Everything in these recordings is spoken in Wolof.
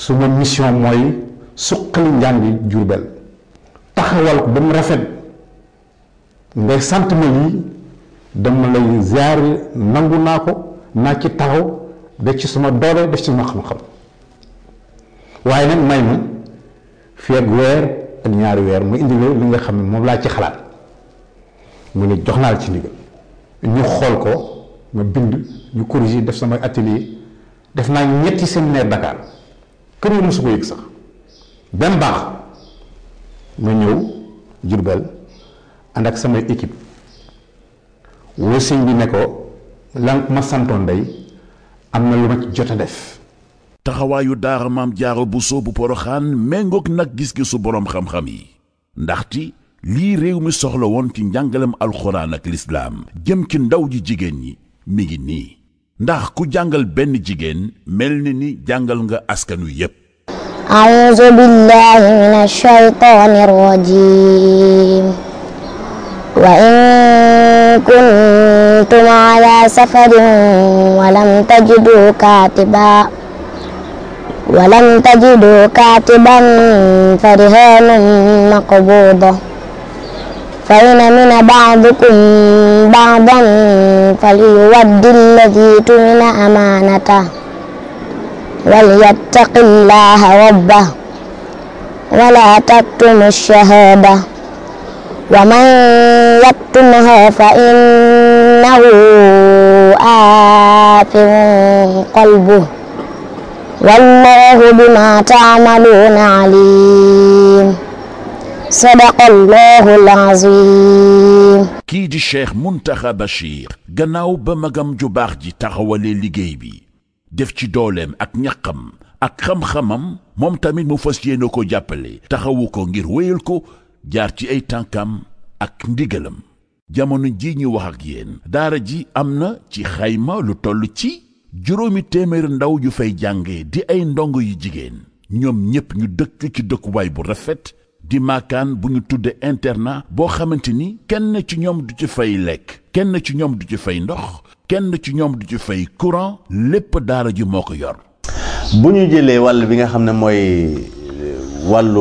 suma mission mooy suqali njàngi Jurbel taxawal ko ba mu rafet ngay sant ma lii dama lay ziar nangu naa ko naa ci taxaw def ci sama doole def ci sama xam-xam waaye nag may ma fii ak weer ak ñaari weer mu indi li nga xam ne moom laa ci xalaat mu ne jox naa la ci ndigal ñu xool ko ma bind ñu corriger def sama atelier def naa ñetti séminaire Dakar kër yi mosu ko yëg sax benn baax ma ñëw Jurbel ànd ak samay équipe woo sëñ bi ne ko lan ma santoon day am na lu ma ci jot a def taxawaayu daara maam jaaro Buso bu poroxaan méngoog nag gis-gisu boroom xam-xam yi ndaxti lii réew mi soxla woon ci njàngalem alxuraan ak lislaam jëm ci ndaw ji jigéen ñi mi ngi nii ndax ku jàngal benn jigéen mel ni ni jàngal nga askan wi yépp أعوذ بالله من الشيطان الرجيم وإن كنتم على سفر ولم تجدوا كاتبا ولم تجدوا كاتبا فرهان مقبوضة فإن من بعضكم بعضا فليود الذي تمن أمانته وليتق الله ربه ولا تكتم الشهادة ومن يكتمها فإنه آثم قلبه والله بما تعملون عليم صدق الله العظيم kii di cheikh muntaxa bachir gannaaw ba magam ju baax ji taxawalee liggéey bi def ci dooleem ak ñaqam ak xam-xamam moom tamit mu fas yéene ko jàppale taxawu ko ngir wéyal ko jaar ci ay tànkam ak ndigalam jamono ji ñu wax ak yéen daara ji am na ci xayma lu toll ci juróomi téeméeri ndaw yu fay jànge di ay ndongo yu jigéen ñoom ñépp ñu dëkk ci dëkkuwaay bu rafet di maakaan bu ñu tudde internat boo xamante ni kenn ci ñoom du ci fay lekk kenn ci ñoom du ci fay ndox kenn ci ñoom du ci fay courant lépp daara ji moo ko yor bu ñu jëlee wàll bi nga xam ne mooy wàllu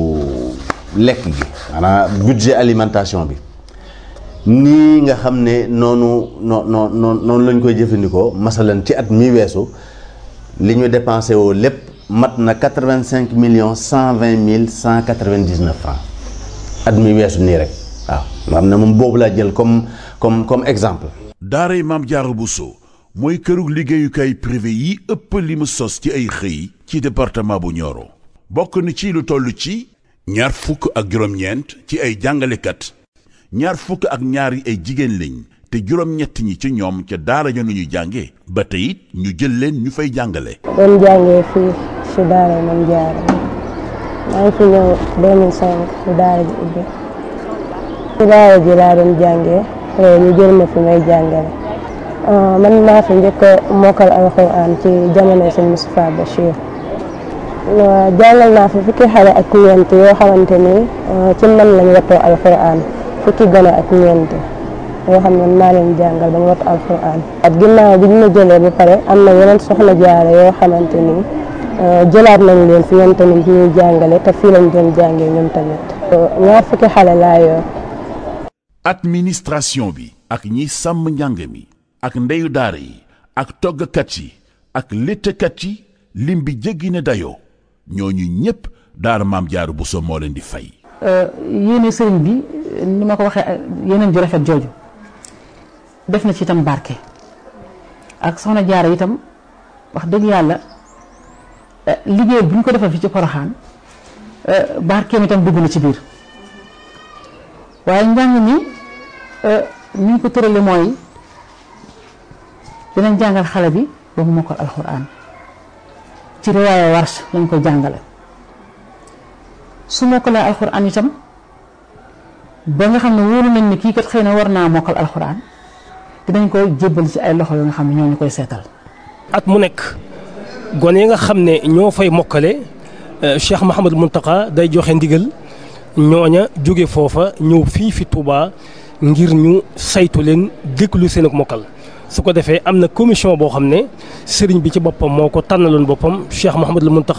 lekk gi maanaam budget alimentation bi nii nga xam ne noonu noo noo noonu lañ koy jëfandikoo masalan ci at mi weesu li ñu dépensé woo lépp mat na quatre-vingt-cinq millions cent vingt mille cent quatre-vingt-dix-neuf francs at mi weesu nii rek waaw nga xam ne moom boobu laa jël comme comme comme exemple daaray maam jaara Buso mooy kërug liggéeyukaay privé yi ëpp li mu sos ci ay xëy ci département bu Nioro bokk na ci lu toll ci ñaar fukk ak juróom-ñeent ci ay jàngalekat ñaar fukk ak ñaar yi ay jigéen lañ te juróom-ñett ñi ci ñoom ca daara ja nu ñu jànge ba tey it ñu jël leen ñu fay jàngale doon jàngee fii si daara Maam Jaara maa ngi fi ñëw 2005 si daara ji ubbi si daara ji laa doon jàngee après ñu jël ma fi may jàngale man maa fi njëkk a mokkal alxuraan ci jamono sëñ Moustapha Bachir jàngal naa fi fukki xale ak ñeent yoo xamante ni ci man lañ wattoo alxuraan fukki gone ak ñeent yoo xam ne maa leen jàngal ba mu wattu alxuraan at ginnaaw bi ñu ma jëlee ba pare am na yeneen soxna jaare yoo xamante ni jëlaat nañ leen fi ñoom tamit ñuy jàngale te fii lañ doon jàngee ñoom tamit ñaar fukki xale laa yor administration bi ak ñiy sàmm njàng mi ak ndeyu daara yi ak toggkat yi ak léttkat yi lim bi jéggi ne dayoo ñooñu ñépp daara maam jaaru Buso moo leen di fay yéene sëriñ bi ni ma ko waxee yeneen ju rafet jooju def na ci itam barke ak soxna jaara itam wax dëgg yàlla liggéey bu ñu ko defal fi ci poroxaan barkeem itam dugg na ci biir waaye njàng mi ni ñu ko tërale mooy dinañ jàngal xale bi ba mu mokkal alxuraan ci riwaaya warsh lañ ko jàngale su mokkalee alxuraan itam ba nga xam ne wóolu nañ ni kii kat xëy na war naa mokkal alxuraan dinañ ko jébbal ci ay loxo yoo nga xam ne ñoo ñu koy seetal at mu nekk gone yi nga xam ne ñoo fay mokkale Cheikh Mouhamadul Mountakha day joxe ndigal ñooña jóge foofa ñëw fii fi Touba ngir ñu saytu leen déglu seen ak mokkal su ko defee am na commission boo xam ne sëriñ bi ci boppam moo ko tànnaloon boppam Cheikh Mouhamadul Mountakha